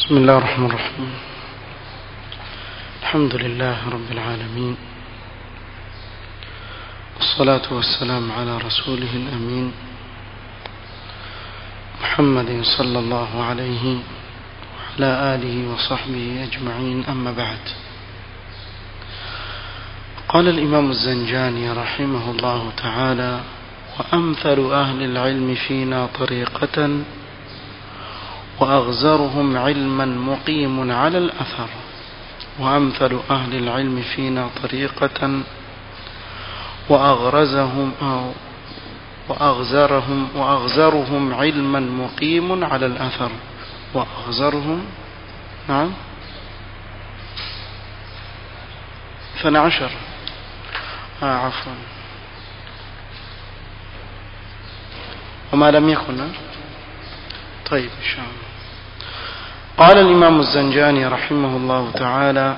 بسم الله الرحمن الرحيم الحمد لله رب العالمين والصلاة والسلام على رسوله الأمين محمد صلى الله عليه وعلى آله وصحبه أجمعين أما بعد قال الإمام الزنجاني رحمه الله تعالى وأمثل أهل العلم فينا طريقة وأغزرهم علما مقيم على الأثر وأمثل أهل العلم فينا طريقة وأغرزهم أو وأغزرهم وأغزرهم علما مقيم على الأثر وأغزرهم نعم اثنى عشر آه عفوا وما لم يكن طيب إن شاء الله قال الإمام الزنجاني رحمه الله تعالى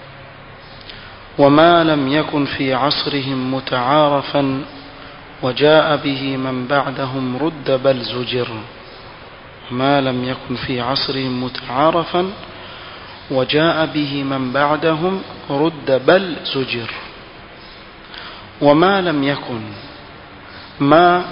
وما لم يكن في عصرهم متعارفا وجاء به من بعدهم رد بل زجر ما لم يكن في عصرهم متعارفا وجاء به من بعدهم رد بل زجر وما لم يكن ما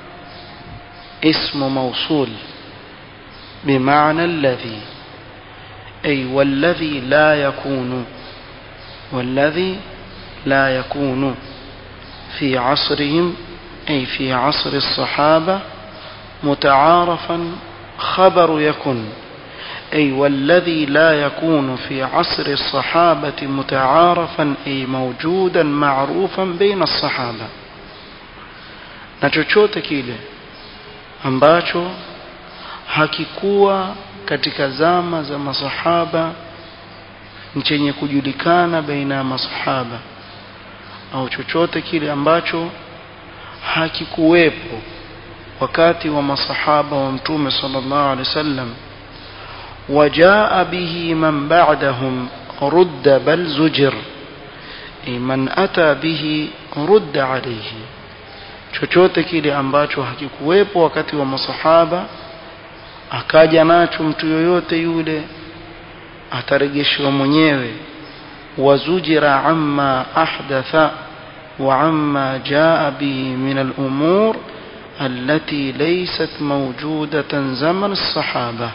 اسم موصول بمعنى الذي أي والذي لا يكون والذي لا يكون في عصرهم أي في عصر الصحابة متعارفا خبر يكن أي والذي لا يكون في عصر الصحابة متعارفا أي موجودا معروفا بين الصحابة na chochote kile ambacho hakikuwa katika zama za masahaba chenye kujulikana baina ya masahaba au chochote kile ambacho hakikuwepo wakati wa masahaba wa mtume sallallahu alaihi wasallam wajaa bihi man ba'dahum rudda bal zujir man ata bihi rudda alayhi chochote kile ambacho hakikuwepo wakati wa masahaba akaja nacho mtu yoyote yule atarejeshwa mwenyewe wazujira amma ahdatha wa amma jaa bihi min al-umur allati laysat mawjudatan zaman as-sahaba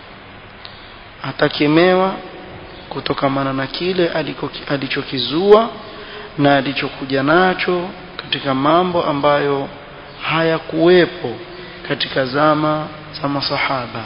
atakemewa kutokamana na kile alichokizua na alichokuja nacho katika mambo ambayo hayakuwepo katika zama za masahaba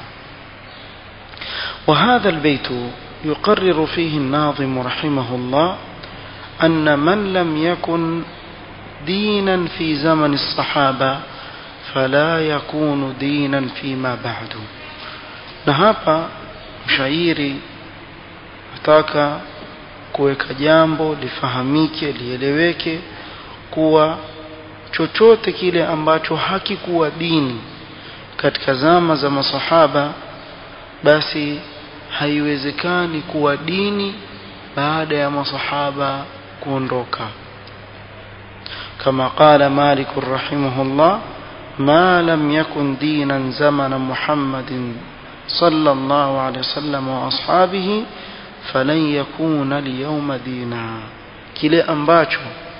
وهذا البيت يقرر فيه الناظم رحمه الله أن من لم يكن دينا في زمن الصحابة فلا يكون دينا فيما بعد نهابا mshairi nataka kuweka jambo lifahamike lieleweke kuwa chochote kile ambacho hakikuwa dini katika zama za masahaba basi haiwezekani kuwa dini baada ya masahaba kuondoka kama qala malik rahimahullah ما لم يكن دينا زمن محمد صلى الله عليه وسلم واصحابه فلن يكون اليوم دينا kile ambacho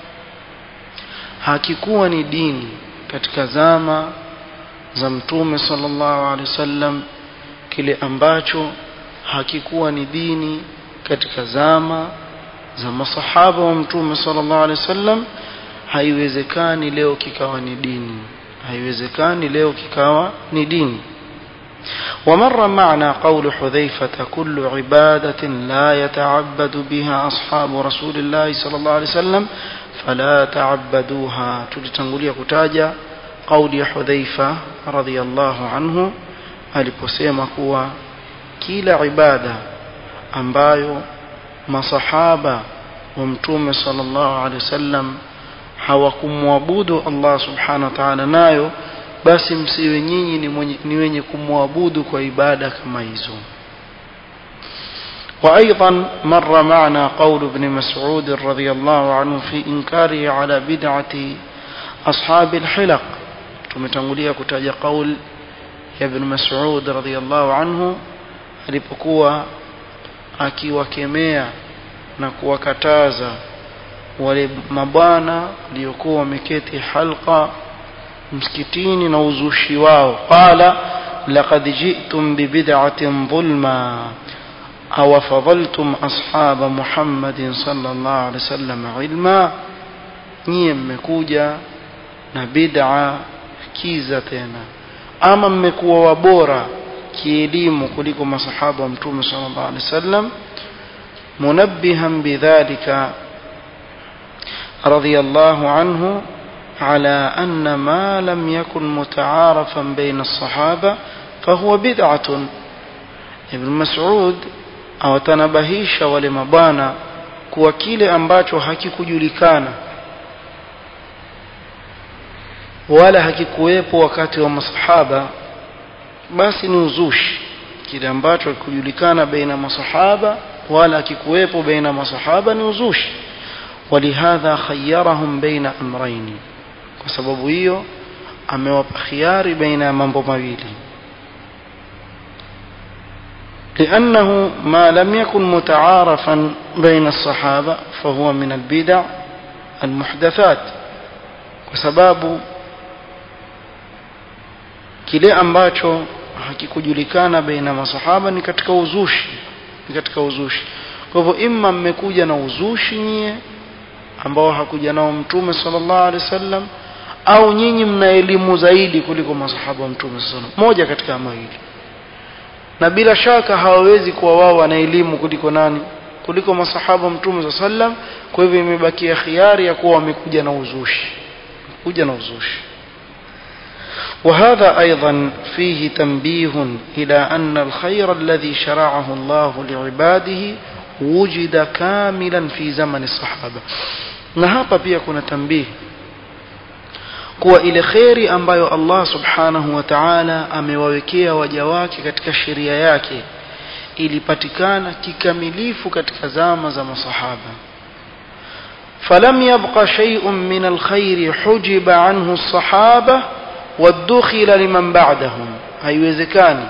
hakikuwa ni dini katika zama za mtume sallallahu alaihi wasallam kile ambacho hakikuwa ni dini katika zama za masahaba wa mtume sallallahu alaihi wasallam haiwezekani leo kikawa ni dini haiwezekani leo kikawa ni dini ومر معنا قول حذيفة كل عبادة لا يتعبد بها أصحاب رسول الله صلى الله عليه وسلم فلا تعبدوها تلتنقلية كتاجة قول حذيفة رضي الله عنه aliposema kuwa kila ibada ambayo masahaba wa mtume sallallahu alaihi wasallam hawakumwabudu Allah subhanahu wa ta'ala nayo basi msiwe nyinyi ni, ni wenye kumwabudu kwa ibada kama hizo وأيضا مر معنا قول ابن مسعود رضي الله عنه في إنكاره على بدعة أصحاب الحلق tumetangulia kutaja qaul ya ibn Mas'ud radhiyallahu anhu alipokuwa akiwakemea na kuwakataza wale mabwana waliokuwa wameketi halqa msikitini na uzushi wao qala laqad ji'tum bibid'atin dhulma aw fadaltum ashaba muhammadin sallallahu alaihi wasallam ilma nyie mmekuja na bid'a kiza tena ama mmekuwa wabora kielimu kuliko masahaba wa mtume sallallahu alaihi wasallam munabbihan bidhalika رضي الله عنه على أن ما لم يكن متعارفا بين الصحابة فهو بدعة ابن مسعود أو تنبهيش ولمبانا kuwa kile ambacho hakikujulikana wala hakikuwepo wakati wa masahaba basi ni uzushi kile ambacho hakikujulikana baina masahaba wala hakikuwepo baina masahaba ni uzushi ولهذا خيرهم بين أمرين وسبب hiyo amewapa khiari baina mambo mawili لأنه ما لم يكن متعارفا بين الصحابة فهو من البدع المحدثات وسباب kile ambacho hakikujulikana baina masahaba ni katika uzushi ni katika uzushi kwa hivyo imma mmekuja na uzushi nyie ambao hakuja nao mtume sallallahu alaihi wasallam au nyinyi mna elimu zaidi kuliko masahaba wa mtume sallallahu moja katika mawili na bila shaka hawawezi kuwa wao wana elimu kuliko nani kuliko masahaba wa mtume sallallahu kwa hivyo imebakia khiari ya kuwa wamekuja na uzushi kuja na uzushi وهذا أيضا فيه تنبيه إلى أن الخير الذي شرعه الله لعباده وجد كاملا في زمن الصحابة na hapa pia kuna tambihi kuwa ile kheri ambayo Allah subhanahu wa ta'ala amewawekea waja wake katika sheria yake ilipatikana kikamilifu katika zama za masahaba فلم يبق شيء من الخير حجب عنه الصحابة وادخل لمن بعدهم haiwezekani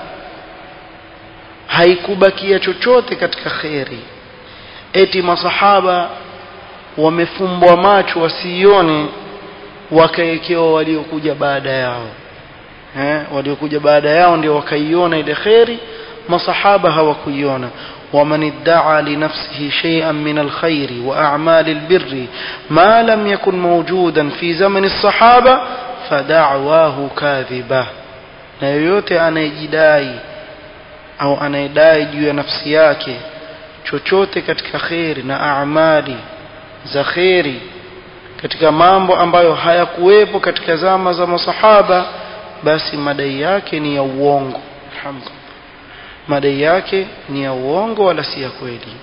haikubakia chochote katika kheri eti masahaba wamefumbwa macho wasione wakaekewa waliokuja baada yao eh waliokuja baada yao ndio wakaiona ile kheri masahaba hawakuiona ومن ادعى لنفسه شيئا من الخير وأعمال البر ما لم يكن موجودا في زمن الصحابة فدعواه كاذبة na yoyote anayejidai au anayedai juu ya nafsi yake chochote katika kheri na amali za kheri katika mambo ambayo hayakuwepo katika zama za masahaba basi madai yake ni ya uongo alhamdulillah madai yake ni ya uongo wala si ya kweli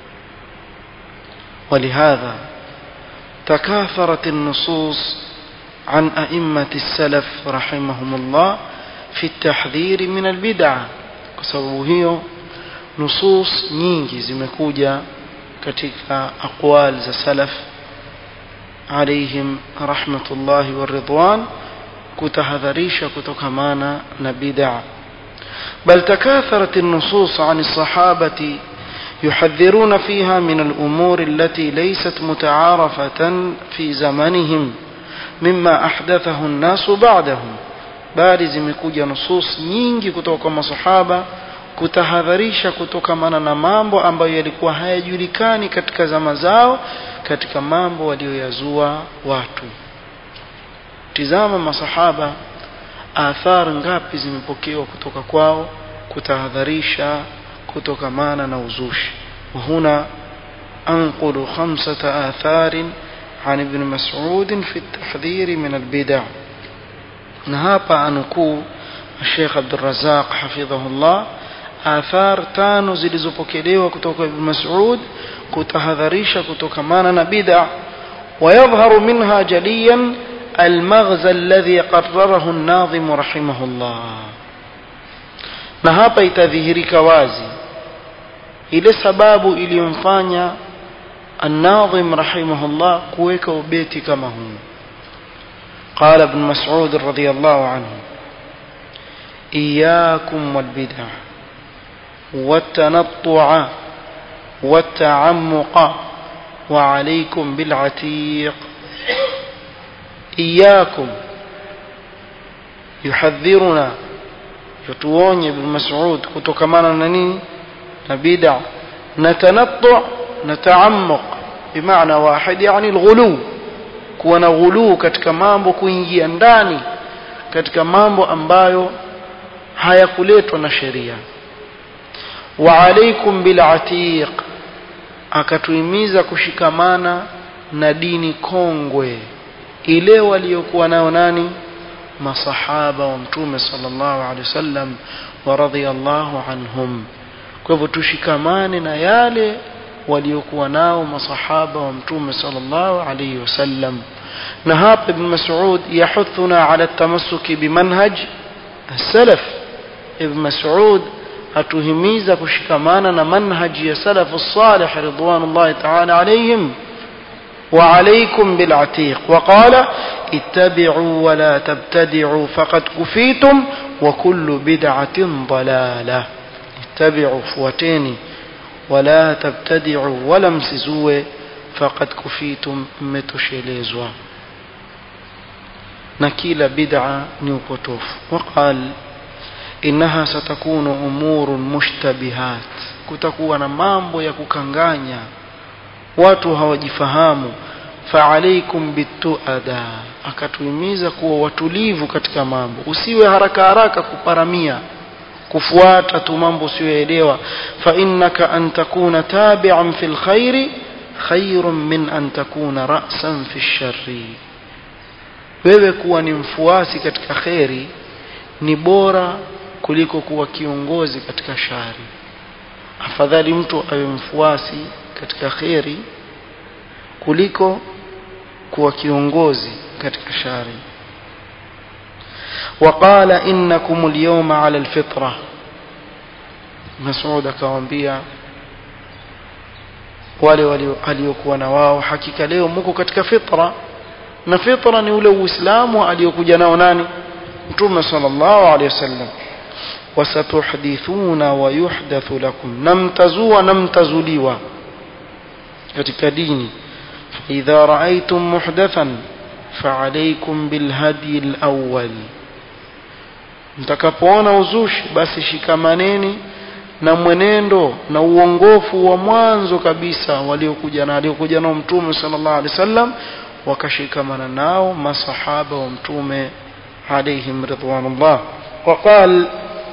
ولهذا تكاثرت النصوص عن أئمة السلف رحمهم الله في التحذير من البدع بسبب هي نصوص nyingi zimekuja katika aqwal za salaf عليهم رحمة الله والرضوان kutahadharisha kutokamana na bid'a بل تكاثرت النصوص عن الصحابة يحذرون فيها من الأمور التي ليست متعارفة في زمنهم مما أحدثه الناس بعدهم bali zimekuja nusus nyingi kutoka kwa masahaba kutahadharisha kutokamana na mambo ambayo yalikuwa hayajulikani katika zama zao katika mambo walioyazua watu tizama masahaba athar ngapi zimepokewa kutoka kwao kutahadharisha kutokamana na uzushi وهنا أنقل خمسة آثار عن ابن مسعود في التحذير من البدع نهابا أنكو الشيخ عبد الرزاق حفظه الله آثار تانو zilizopokelewa kutoka Ibn Mas'ud kutahadharisha kutokamana na bid'a ويظهر منها جليا المغزى الذي قرره الناظم رحمه الله na hapa itadhihirika wazi ile sababu iliyomfanya الناظم رحمه الله kuweka ubeti kama huu قال ابن مسعود رضي الله عنه إياكم والبدع والتنطع والتعمق وعليكم بالعتيق إياكم يحذرنا يتووني ابن مسعود كتوكمانا نني نبيدع نتنطع نتعمق بمعنى واحد يعني الغلو kuwa na ghuluu katika mambo kuingia ndani katika mambo ambayo hayakuletwa na sheria wa alaikum bil atiq akatuhimiza kushikamana na dini kongwe ile waliokuwa nayo nani masahaba wa mtume sallallahu alaihi wasallam wa radhiyallahu anhum kwa hivyo tushikamane na yale waliokuwa nao masahaba wa mtume sallallahu alaihi wasallam na hapa ibn mas'ud yahuthuna ala tamassuki bimanhaj salaf ibn mas'ud atuhimiza kushikamana na manhaji ya salafu salih ridwanullahi ta'ala alaihim وعليكم بالعتيق وقال اتبعوا ولا تبتدعوا فقد كفيتم وكل بدعة ضلالة اتبعوا فوتيني ولا تبتدعوا ولا msizue فقد كفيتم mmetoshelezwa na kila bid'a ni upotofu وقال إنها ستكون أمور مشتبهات kutakuwa na mambo ya kukanganya watu hawajifahamu faalaikum bituada akatuhimiza kuwa watulivu katika mambo usiwe haraka haraka kuparamia kufuata tu mambo usiyoelewa fa innaka an takuna tabi'an fil khairi khairun min an takuna ra'san fi sharri wewe kuwa ni mfuasi katika kheri ni bora kuliko kuwa kiongozi katika shari afadhali mtu awe mfuasi katika kheri kuliko kuwa kiongozi katika shari وقال إنكم اليوم على الفطرة مسعود akawaambia wale waliokuwa na wao hakika leo mko katika fitra na fitra ni ule uislamu aliyokuja nao nani mtume sallallahu alaihi wasallam wasatuhdithuna wa yuhdathu lakum namtazua namtazuliwa katika dini idha raaitum muhdathan faalaykum bilhadi alawwal mtakapoona uzushi basi shikamaneni na mwenendo na uongofu wa mwanzo kabisa waliokuja na aliokuja nao mtume sallallahu alaihi wasallam wakashikamana nao masahaba wa mtume عليهم رضوان الله وقال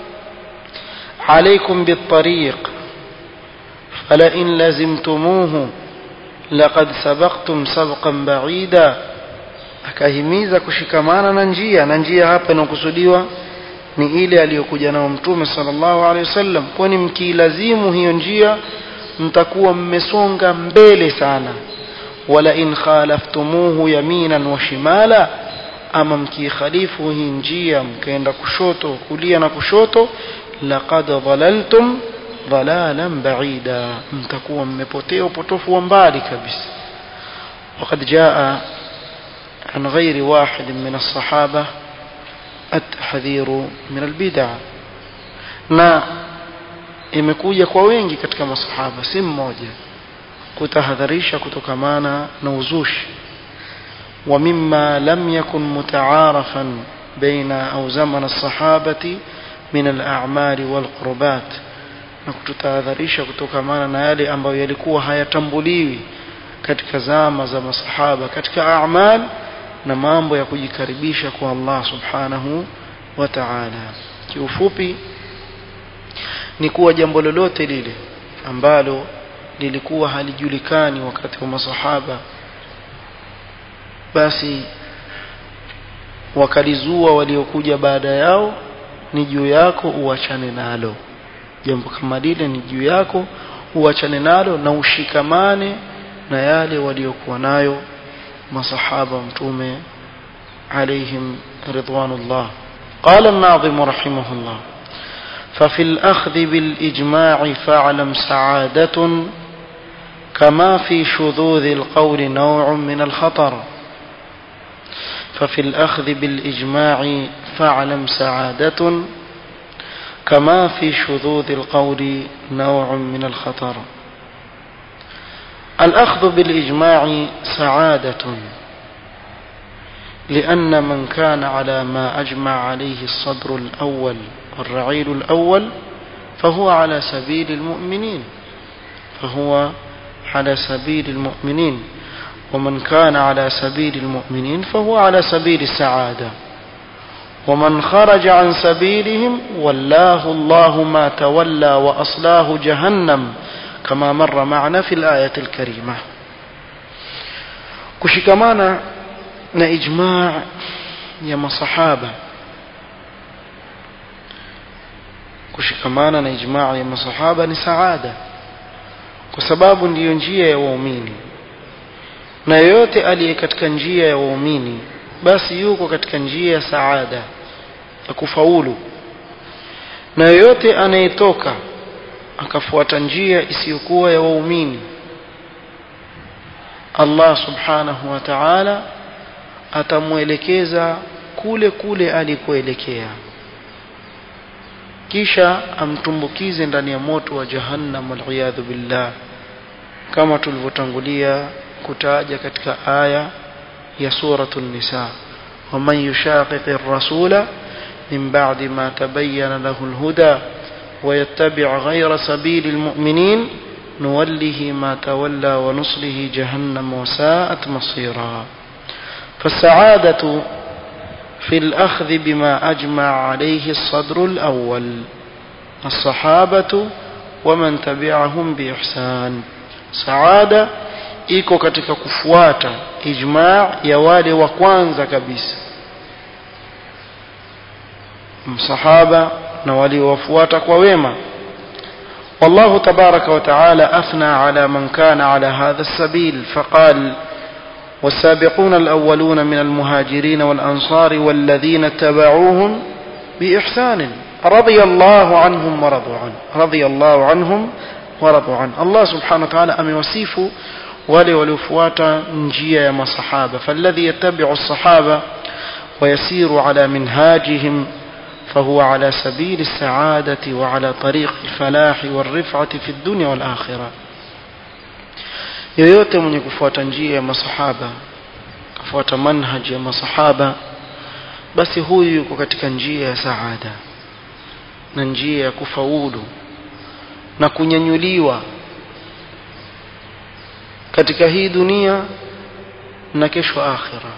عليكم بالطريق فلئن لزمتموه لقد سبقتم سبقا بعيدا akahimiza kushikamana na njia na njia hapa inakusudiwa ni ile aliyokuja nao mtume sallallahu alaihi wasallam kwani mkiilazimu hiyo njia mtakuwa mmesonga mbele sana wala in khalaftumuhu yaminan wa shimala ama mkikhalifu hii njia mkaenda kushoto kulia na kushoto laqad dhalaltum dhalalan ba'ida mtakuwa mmepotea upotofu wa mbali kabisa وقد جاء عن غير واحد من الصحابة التحذير من البدع na imekuja kwa wengi katika masahaba si mmoja kutahadharisha kutokamana na uzushi ومما لم يكن متعارفا بين أو زمن الصحابة من الأعمال والقربات na kututahadharisha kutokamana na yale ambayo yalikuwa hayatambuliwi katika zama za masahaba katika amal na mambo ya kujikaribisha kwa Allah subhanahu wa ta'ala kiufupi ni kuwa jambo lolote lile ambalo lilikuwa halijulikani wakati wa masahaba basi wakalizua waliokuja baada yao ni juu yako uachane nalo jambo kama lile ni juu yako uachane nalo na ushikamane na yale waliokuwa nayo masahaba mtume عليهم رضوان الله قال الناظم رحمه الله ففي الأخذ بالإجماع فاعلم سعادة كما في شذوذ القول نوع من الخطر ففي الأخذ بالإجماع فاعلم سعادة كما في شذوذ القول نوع من الخطر الأخذ بالإجماع سعادة لأن من كان على ما أجمع عليه الصدر الأول والرعيل الأول فهو على سبيل المؤمنين فهو على سبيل المؤمنين ومن كان على سبيل المؤمنين فهو على سبيل السعادة ومن خرج عن سبيلهم ولاه الله ما تولى وأصلاه جهنم كما مر معنا في الآية الكريمة كشكمانا na ijmaa ya masahaba kushikamana na ijmaa ya masahaba ni saada kwa sababu ndiyo njia ya waumini na yoyote aliye katika njia ya waumini basi yuko katika njia ya saada ya kufaulu na yoyote anayetoka akafuata njia isiyokuwa ya waumini Allah subhanahu wa ta'ala atamwelekeza kule kule alikoelekea kisha amtumbukize ndani ya moto wa jahannam waliyadhu billah kama tulivyotangulia kutaja katika aya ya suratul nisa waman yushaqiqi rasula min ba'di ma tabayyana lahu alhuda ويتبع غير سبيل المؤمنين نوله ما تولى ونصله جهنم وساءت مصيرا فالسعادة في الأخذ بما أجمع عليه الصدر الأول الصحابة ومن تبعهم بإحسان سعادة iko katika kufuata ijmaa ya wale wa kwanza kabisa msahaba na waliowafuata kwa wema والله تبارك وتعالى أثنى على من كان على هذا السبيل فقال والسابقون الأولون من المهاجرين والأنصار والذين اتبعوهم بإحسان رضي الله عنهم ورضوا عنه رضي الله عنهم ورضوا عنه الله سبحانه وتعالى أم يوصف ولي ولفواتا نجيا يا صحابة فالذي يتبع الصحابة ويسير على منهاجهم فهو على سبيل السعادة وعلى طريق الفلاح والرفعة في الدنيا والآخرة yoyote mwenye kufuata njia ya masahaba kufuata manhaji ya masahaba basi huyu yuko katika njia ya saada na njia ya kufaulu na kunyanyuliwa katika hii dunia na kesho akhira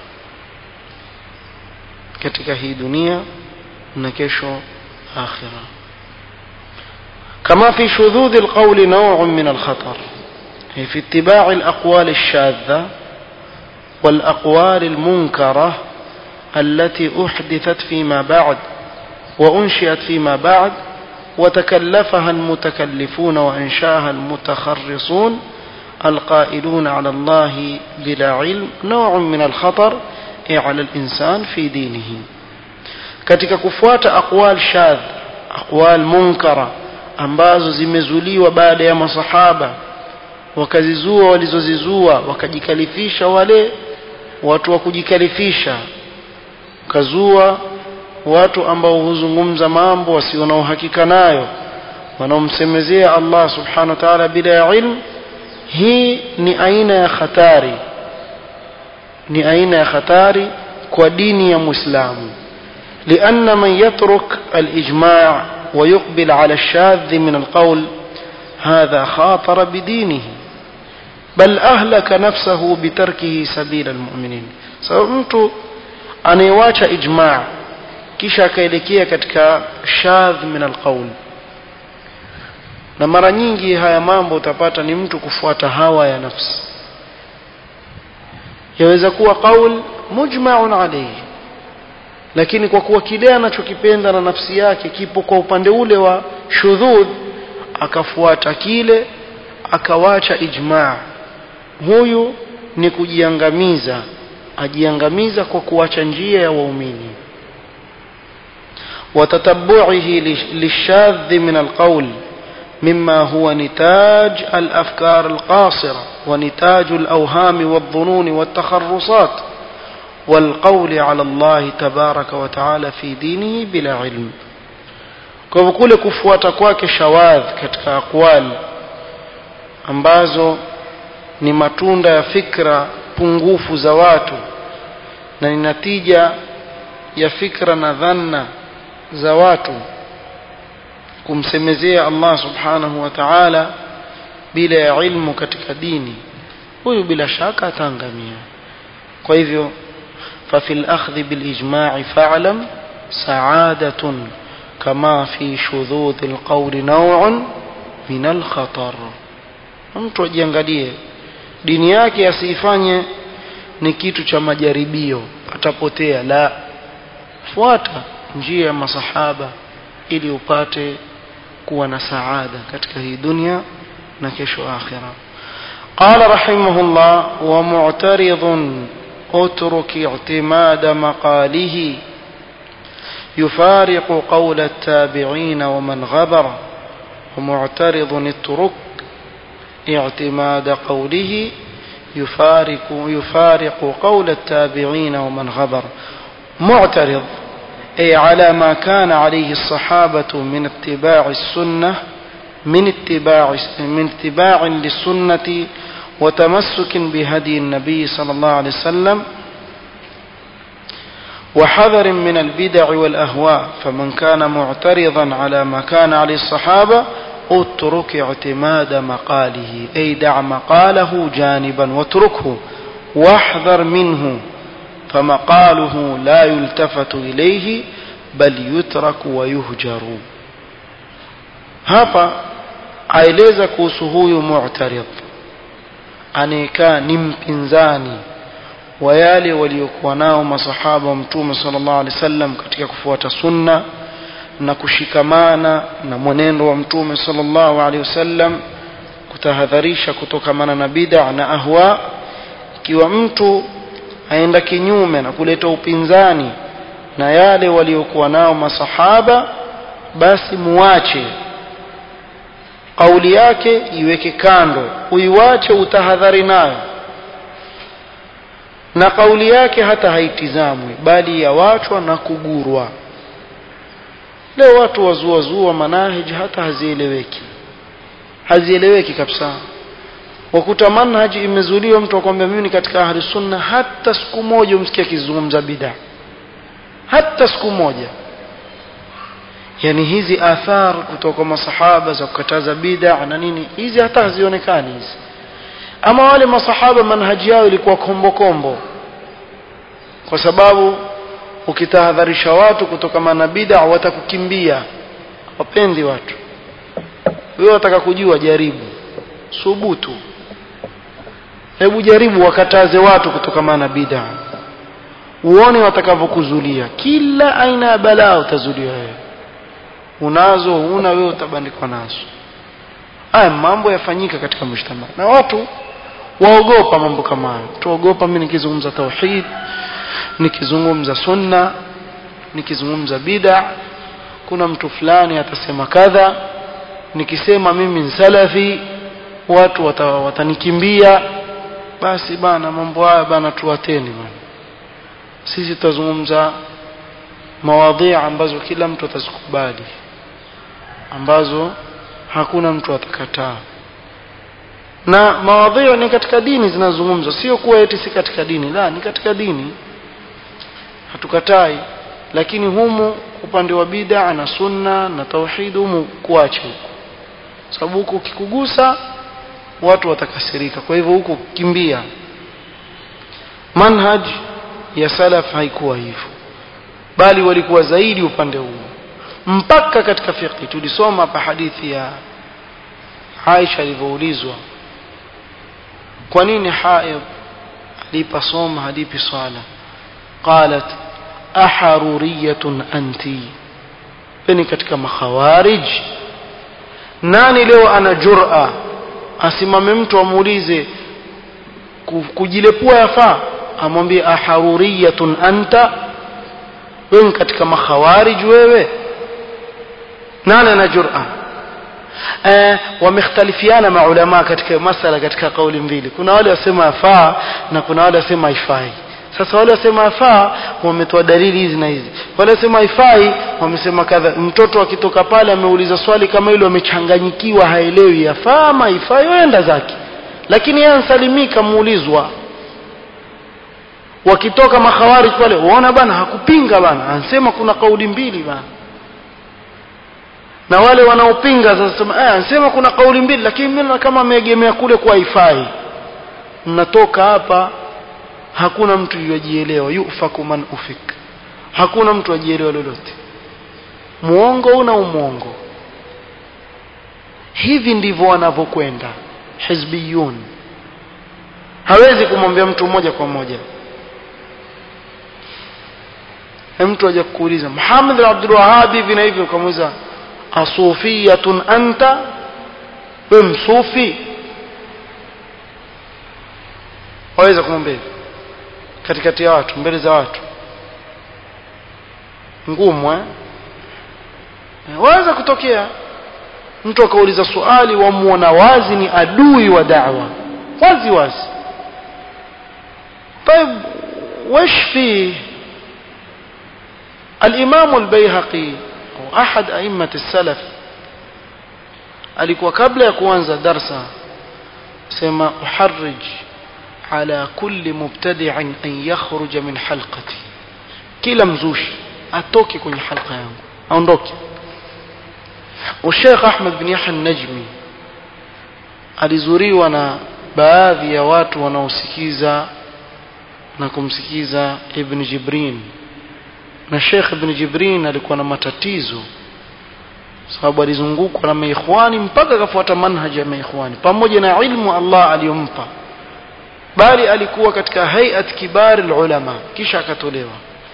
katika hii dunia na kesho akhira kama fi shudhudhi alqawli naw'un min alkhatar في اتباع الأقوال الشاذة والأقوال المنكرة التي أحدثت فيما بعد وأنشئت فيما بعد وتكلفها المتكلفون وأنشاها المتخرصون القائلون على الله بلا علم نوع من الخطر على الإنسان في دينه katika kufuata aqwal shadh aqwal munkara ambazo zimezuliwa baada ya masahaba wakazizua walizozizua wakajikalifisha wale watu wa kujikalifisha kazua watu ambao huzungumza mambo wasio na uhakika nayo wanaomsemezea Allah subhanahu wa ta'ala bila ilm hii ni aina ya hatari ni aina ya hatari kwa dini ya Muislamu لأن من يترك الإجماع ويقبل على الشاذ من القول هذا خاطر بدينه بل أهلك نفسه بتركه سبيل المؤمنين sababu mtu anayewacha ijmaa kisha akaelekea katika shadh min alqaul na mara nyingi haya mambo utapata ni mtu kufuata hawa ya nafsi yaweza kuwa qaul mujma'un alayhi lakini kwa kuwa kile anachokipenda na nafsi yake kipo kwa upande ule wa shudhudh akafuata kile akawacha ijmaa huyu ni kujiangamiza ajiangamiza kwa kuacha njia ya waumini وتتبعه للشاذ من القول مما هو نتاج الأفكار القاصرة ونتاج الأوهام والظنون والتخرصات والقول على الله تبارك وتعالى في دينه بلا علم kwa hivyo kule kufuata kwake shawadh katika aqwali ambazo ni matunda ya fikra pungufu za watu na ni natija ya fikra na dhanna za watu kumsemezea Allah subhanahu wa ta'ala bila ya ilmu katika dini huyu bila shaka ataangamia kwa hivyo ففي الأخذ بالإجماع فاعلم سعادة كما في شذوذ القول نوع من الخطر mtu ajiangalie dini yake asiifanye ni kitu cha majaribio atapotea la fuata njia ya masahaba ili upate kuwa na saada katika hii dunia na kesho akhira قال رحمه الله ومعترض اترك اعتماد مقاله يفارق قول التابعين ومن غبر ومعترض اترك اعتماد قوله يفارق يفارق قول التابعين ومن غبر معترض أي على ما كان عليه الصحابة من اتباع السنة من اتباع من اتباع للسنة وتمسك بهدي النبي صلى الله عليه وسلم وحذر من البدع والأهواء فمن كان معترضا على ما كان عليه الصحابة اترك اعتماد مقاله أي دع مقاله جانبا واتركه واحذر منه فمقاله لا يلتفت إليه بل يترك ويهجر hapa aeleza kuhusu huyu mu'tarid anayekaa ni mpinzani wa yale waliokuwa nao masahaba wa mtume sallallahu alaihi wasallam katika kufuata sunna na kushikamana na mwenendo wa mtume sallallahu alaihi wasallam kutahadharisha kutokamana na bid'a na ahwa ikiwa mtu aenda kinyume na kuleta upinzani na yale waliokuwa nao masahaba basi muache kauli yake iweke kando uiwache utahadhari nayo na kauli yake hata haitizamwi bali yawachwa na kugurwa leo watu wazuazua manahij hata hazieleweki hazieleweki kabisa wakuta manhaji imezuliwa mtu akwambia mimi ni katika ahli sunna hata siku moja umsikia akizungumza bid'a hata siku moja yani hizi athar kutoka masahaba za kukataza bid'a na nini hizi hata hazionekani hizi ama wale masahaba manhaji yao ilikuwa kombo kombo kwa sababu ukitahadharisha watu kutoka na bid'a watakukimbia wapendi watu wewe wataka kujua jaribu subutu hebu jaribu wakataze watu kutokamana na bid'a uone watakavyokuzulia kila aina ya balaa utazulia wewe unazo una wewe utabandikwa nazo haya mambo yafanyika katika mshtama na watu waogopa mambo kama hayo tuogopa mimi nikizungumza tauhid nikizungumza sunna nikizungumza bid'a kuna mtu fulani atasema kadha nikisema mimi ni salafi watu wata, watanikimbia basi bana mambo haya bana tuwateni bana sisi tutazungumza mawadhi ambazo kila mtu atazikubali ambazo hakuna mtu atakataa na mawadhi ni katika dini zinazungumzwa sio kuwa eti si katika dini la ni katika dini hatukatai lakini humu upande wa bid'a na sunna na tauhid humu kuache huko sababu huko ukikugusa watu watakasirika kwa hivyo huko kimbia manhaj ya salaf haikuwa hivyo bali walikuwa zaidi upande huu mpaka katika fiqh tulisoma hapa hadithi ya Aisha alivyoulizwa kwa nini haid alipa soma hadithi swala qalat aharuriyatun anti peni katika makhawarij nani leo ana jur'a asimame mtu amuulize kujilepua yafaa amwambie aharuriyatun anta wewe katika makhawarij wewe nani ana jur'a eh wamekhtalifiana maulama katika masala katika kauli mbili kuna wale wasema yafaa na kuna wale wasema haifai sasa wale wasema afaa wametoa dalili hizi na hizi wale wasema haifai wamesema kadha mtoto akitoka pale ameuliza swali kama hilo amechanganyikiwa haelewi yafaa ama haifai yoenda zake lakini yeye ansalimika muulizwa wakitoka makhawarij pale uona bana hakupinga bana anasema kuna kauli mbili bana na wale wanaopinga sasa sema eh anasema kuna kauli mbili lakini mimi kama ameegemea kule kwa haifai mnatoka hapa hakuna mtu yajielewa yufaku man ufik hakuna mtu ajielewa lolote muongo una umuongo hivi ndivyo wanavyokwenda hizbiyun hawezi kumwambia mtu mmoja kwa moja mtu aje kuuliza Muhammad bin Abdul Wahhab hivi na hivi ukamuuliza asufiyatun anta wewe msufi waweza kumwambia hivi katikati ya watu mbele za watu ngumu eh waweza kutokea mtu akauliza swali wamuona wazi ni adui wa da'wa wazi wazi طيب وش فيه الإمام البيهقي أو أحد أئمة السلف alikuwa kabla ya kuanza darsa sema uharrij ala kulli mubtadi'in an yakhruja min halqati kila mzushi atoke kwenye halqa yangu aondoke Sheikh Ahmad bin Yahya Najmi alizuriwa na baadhi ya watu wanaosikiza na kumsikiza Ibn Jibrin na Sheikh Ibn Jibrin alikuwa na matatizo sababu alizungukwa na maikhwani mpaka akafuata manhaji ya maikhwani pamoja na ilmu Allah aliyompa bali alikuwa katika hayat kibari ulama kisha akatolewa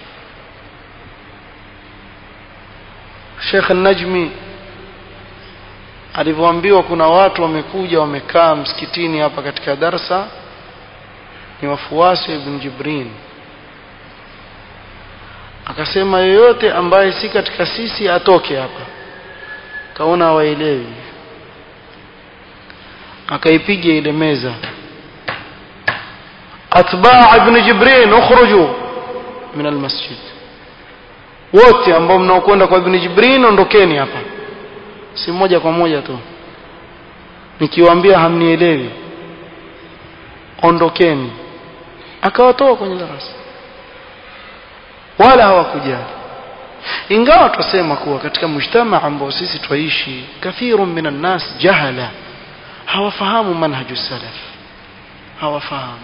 Sheikh Najmi alivyoambiwa kuna watu wamekuja wamekaa msikitini hapa katika darsa ni wafuasi wa Ibn Jibrin akasema yoyote ambaye si katika sisi atoke hapa kaona hawaelewi akaipiga ile meza atbaa ibn jibrin ukhruju min almasjid wote ambao mnaokwenda kwa ibn jibrin ondokeni hapa si moja kwa moja tu nikiwaambia hamnielewi ondokeni akawatoa kwenye darasa wala hawakujali ingawa tusema kuwa katika mujtama ambao sisi twaishi kathiru minan nas jahala hawafahamu manhaju salaf hawafahamu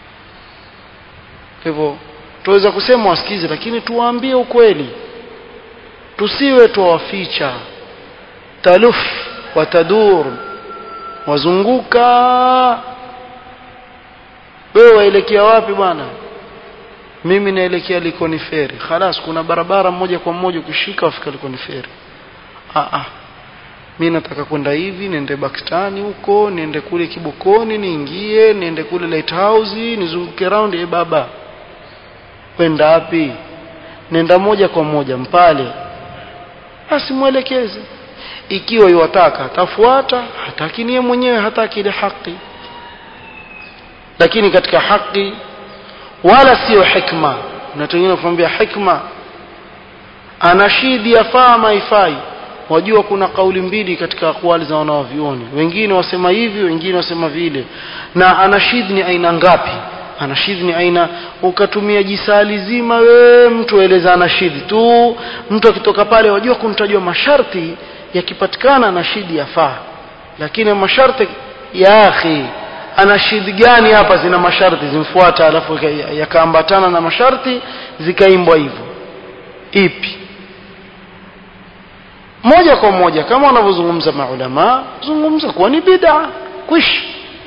hivyo tuweza kusema wasikize lakini tuwaambie ukweli tusiwe tuwaficha taluf watadur wazunguka wewe waelekea wapi bwana mimi naelekea Likoni Feri khalas kuna barabara moja kwa moja ukishika wafika Likoni Feri ah ah mimi nataka kwenda hivi niende Bakstani huko niende kule Kibokoni niingie niende kule Lighthouse nizunguke round e baba kwenda wapi nenda moja kwa moja mpale basi mwelekeze ikiwa yuwataka atafuata hataki niye mwenyewe hataki ile haki lakini katika haki wala sio hikma na wengine kuambia hikma anashidi yafaa ama haifai wajua kuna kauli mbili katika akwali za wanawavyuoni wengine wasema hivi wengine wasema vile na anashid ni aina ngapi anashid ni aina ukatumia jisali zima we mtu aeleza anashid tu mtu akitoka pale wajua kumtajua masharti yakipatikana anashidi yafaa lakini masharti ya akhi anashid gani hapa zina masharti zimfuata alafu yakaambatana na masharti zikaimbwa hivyo ipi moja kwa moja kama wanavyozungumza maulama zungumza kuwa ni bid'a kwish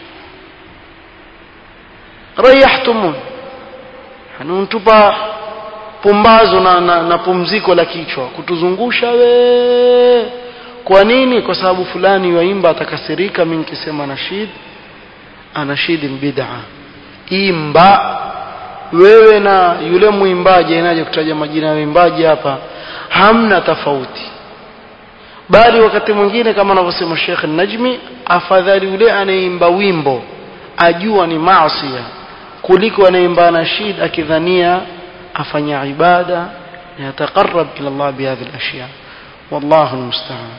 rayahtumun hanuntupa pumbazo na, na, na pumziko la kichwa kutuzungusha we kwa nini kwa sababu fulani waimba atakasirika mimi nikisema nashid anashidi bid'a imba wewe na yule mwimbaji inaje kutaja majina ya waimbaji hapa hamna tofauti bali wakati mwingine kama anavyosema Sheikh Najmi afadhali yule anayeimba wimbo ajua ni maasiya kuliko anaimba nashid akidhania afanya ibada yataqarrab ila Allah bihadhihi al-ashya wallahu almusta'an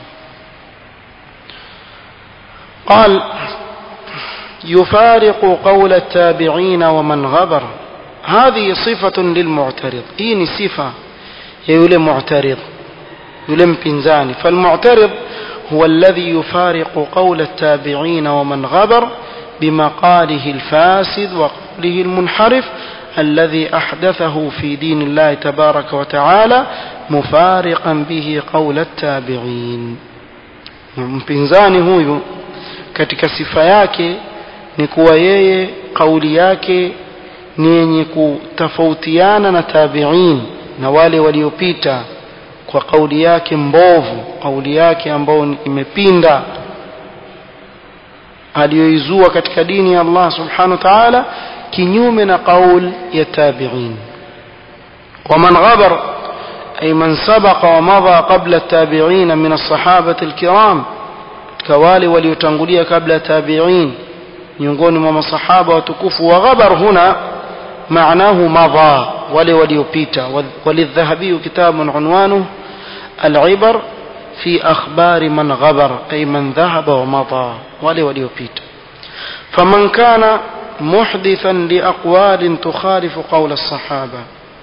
قال يفارق قول التابعين ومن غبر هذه صفة للمعترض هي صفة يقول معترض يلم بنزاني فالمعترض هو الذي يفارق قول التابعين ومن غبر بمقاله الفاسد وقوله المنحرف الذي أحدثه في دين الله تبارك وتعالى مفارقا به قول التابعين mpinzani huyu katika sifa yake ni kuwa yeye kauli yake ni yenye kutofautiana na tabiin na wale waliopita kwa kauli yake mbovu kauli yake ambayo imepinda aliyoizua katika dini ya Allah subhanahu wa ta'ala kinyume na kauli ya tabiin ومن غبر أي من سبق ومضى قبل التابعين من الصحابة الكرام كوالي وليتنقلية قبل تابعين miongoni mwa masahaba watukufu wa ghabar huna maanahu madha wale waliopita walidhahabiyu kitabun unwanuhu العبر في أخبار من غبر أي من ذهب ومضى wale waliopita فمن كان محدثا لأقوال تخالف قول الصحابة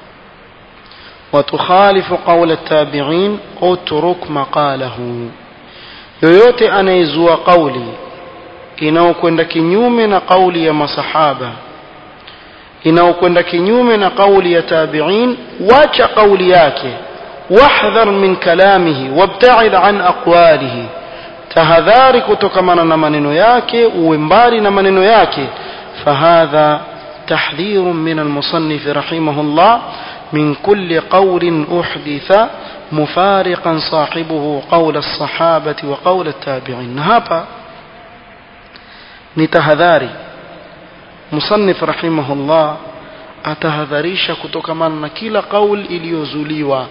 وتخالف قول التابعين اترك مقاله yoyote anayezua kauli inayokwenda kinyume na kauli ya masahaba inayokwenda kinyume na kauli ya tabiin wacha kauli yake wahdhar min kalamihi wabtaid an aqwalihi tahadhari kutokamana na maneno yake uwe mbali na maneno yake fahadha تحذير من المصنف رحمه الله من كل قول أحدث مفارقا صاحبه قول الصحابة وقول التابعين هذا نتهذاري مصنف رحمه الله atahadharisha kutokamana na kila kauli iliyozuliwa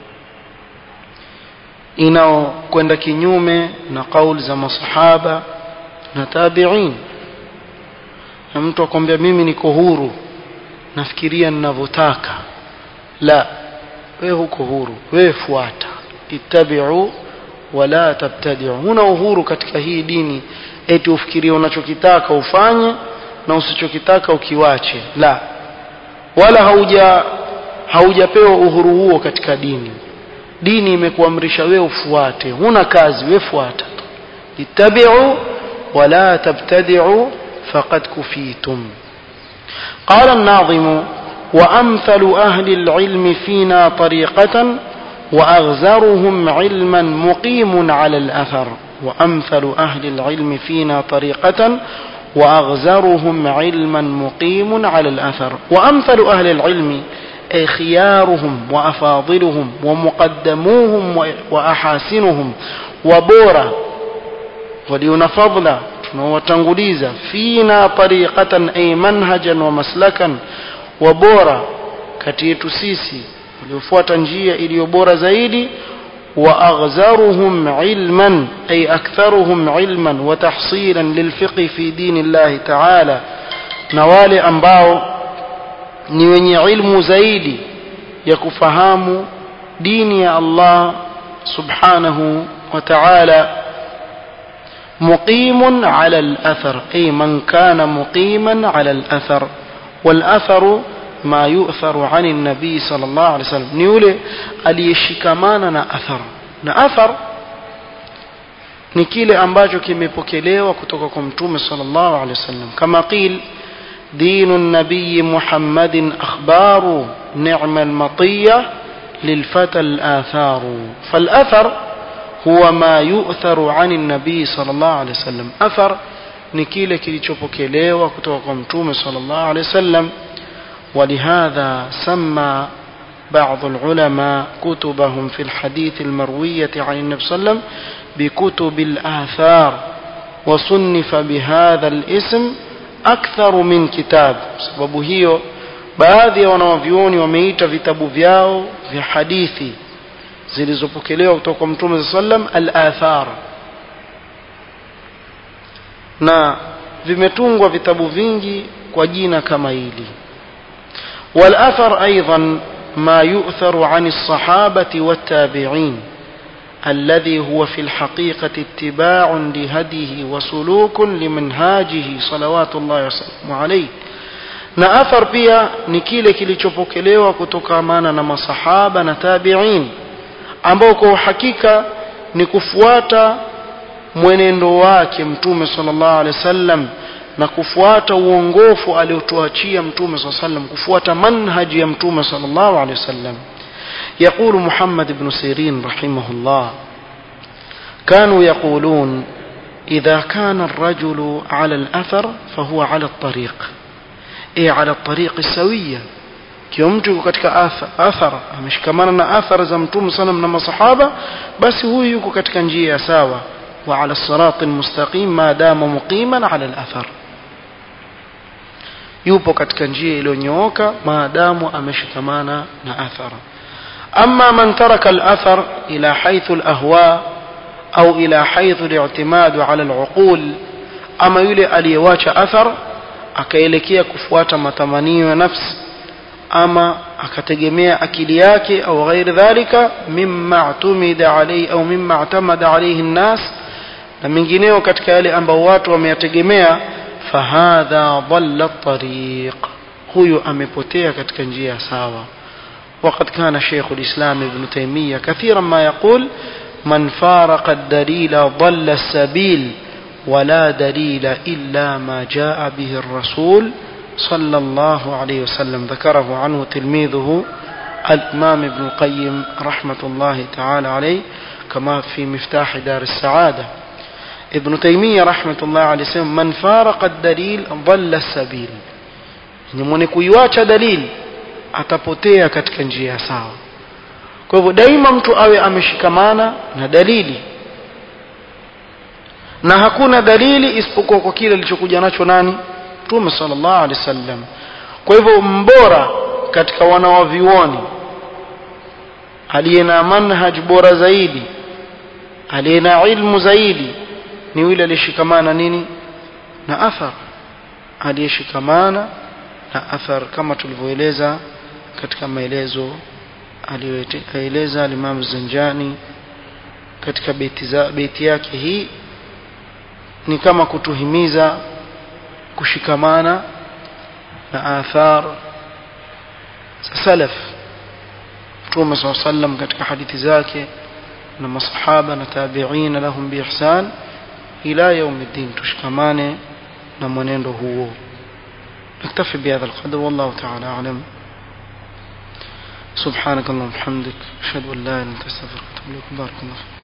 inaokwenda kinyume na kauli za masahaba na tabiin na mtu akwambia mimi niko huru nafikiria ninavyotaka la wewe huko huru wewe fuata ittabi'u wala tabtadi'u huna uhuru katika hii dini eti ufikirie unachokitaka ufanye na usichokitaka ukiwache la wala hauja haujapewa uhuru huo katika dini dini imekuamrisha wewe ufuate huna kazi wewe fuata ittabi'u wala tabtadi'u faqad kufitum qala an-nazim وأمثل أهل العلم فينا طريقة وأغزرهم علما مقيم على الأثر وأمثل أهل العلم فينا طريقة وأغزرهم علما مقيم على الأثر وأمثل أهل العلم أي خيارهم وأفاضلهم ومقدموهم وأحاسنهم وبورا وليون فضلا وتنغليزا فينا طريقة أي منهجا ومسلكا وبورا kati yetu sisi waliofuata njia iliyo bora zaidi واغزرهم علما اي اكثرهم علما وتحصيلا للفقه في دين الله تعالى na wale ambao ni wenye ilmu zaidi ya kufahamu dini ya Allah subhanahu wa ta'ala مقيم على الأثر أي من كان مقيما على الأثر والأثر ما يؤثر عن النبي صلى الله عليه وسلم نيولي aliyeshikamana na athar na athar ni kile ambacho kimepokelewa kutoka kwa mtume sallallahu alaihi wasallam kama qil دين النبي محمد أخبار نعم المطية للفتى الآثار فالأثر هو ما يؤثر عن النبي صلى الله عليه وسلم أثر نكيل كilichopokelewa kutoka kwa mtume صلى الله عليه وسلم ولهذا سمى بعض العلماء كتبهم في الحديث المروية عن النبي صلى الله عليه وسلم بكتب الآثار وصنف بهذا الاسم أكثر من كتاب sababu hiyo baadhi ya wanawavyuoni wameita vitabu vyao vya hadithi zilizopokelewa kutoka kwa mtume saa sallam al-athar na vimetungwa vitabu vingi kwa jina kama hili والأثر أيضا ما يؤثر عن الصحابة والتابعين الذي هو في الحقيقة اتباع لهديه وسلوك لمنهاجه صلوات الله وسلامه عليه na athar pia ni kile kilichopokelewa kutokamana na masahaba na tabiin ambao kwa uhakika ni kufuata mwenendo wake mtume sallallahu alaihi wasallam na kufuata uongofu aliotuachia mtume sallallahu alaihi wasallam kufuata manhaji ya mtume sallallahu alaihi wasallam يقول محمد بن سيرين رحمه الله كانوا يقولون إذا كان الرجل على الأثر فهو على الطريق إيه على الطريق السوية kiomtu katika athar ameshikamana na athar za mtume sana na masahaba basi huyu yuko katika njia ya sawa wa ala sirati almustaqim ma dama muqiman ala alathar yupo katika njia iliyonyooka maadamu ameshikamana na athara أما من ترك الأثر إلى حيث الأهواء أو إلى حيث الاعتماد على العقول أما يلي أليواش أثر akaelekea kufuata matamanio ya nafsi ama akategemea akili yake au ghairi dhalika mimma atumida alayhi au mimma atamada alayhi nnas na mengineo katika yale ambao watu wameyategemea fahadha dhalla tariq huyu amepotea katika njia sawa وقد كان شيخ الإسلام ابن تيمية كثيرا ما يقول من فارق الدليل ضل السبيل ولا دليل إلا ما جاء به الرسول صلى الله عليه وسلم ذكره عنه تلميذه الإمام ابن القيم رحمة الله تعالى عليه كما في مفتاح دار السعادة ابن تيمية رحمة الله عليه وسلم من فارق الدليل ضل السبيل يعني من كيواcha دليل atapotea katika njia sawa kwa hivyo daima mtu awe ameshikamana na dalili na hakuna dalili isipokuwa kwa kile alichokuja nacho nani mtume sallallahu alaihi wasallam kwa hivyo mbora katika wanawavioni aliye na manhaj bora zaidi aliye na ilmu zaidi ni yule aliyeshikamana nini na athar aliyeshikamana na athar kama tulivyoeleza katika maelezo aliyoeleza Imam Zanjani katika beti, za, beti yake hii ni kama kutuhimiza kushikamana na athar za salaf Mtume SAW sallam katika hadithi zake na masahaba na tabi'in lahum biihsan ila yaumiddin tushikamane na mwenendo huo نكتفي بهذا القدر والله تعالى أعلم سبحانك اللهم وبحمدك أشهد أن لا إله إلا أنت أستغفرك وأتوب إليك بارك الله فيك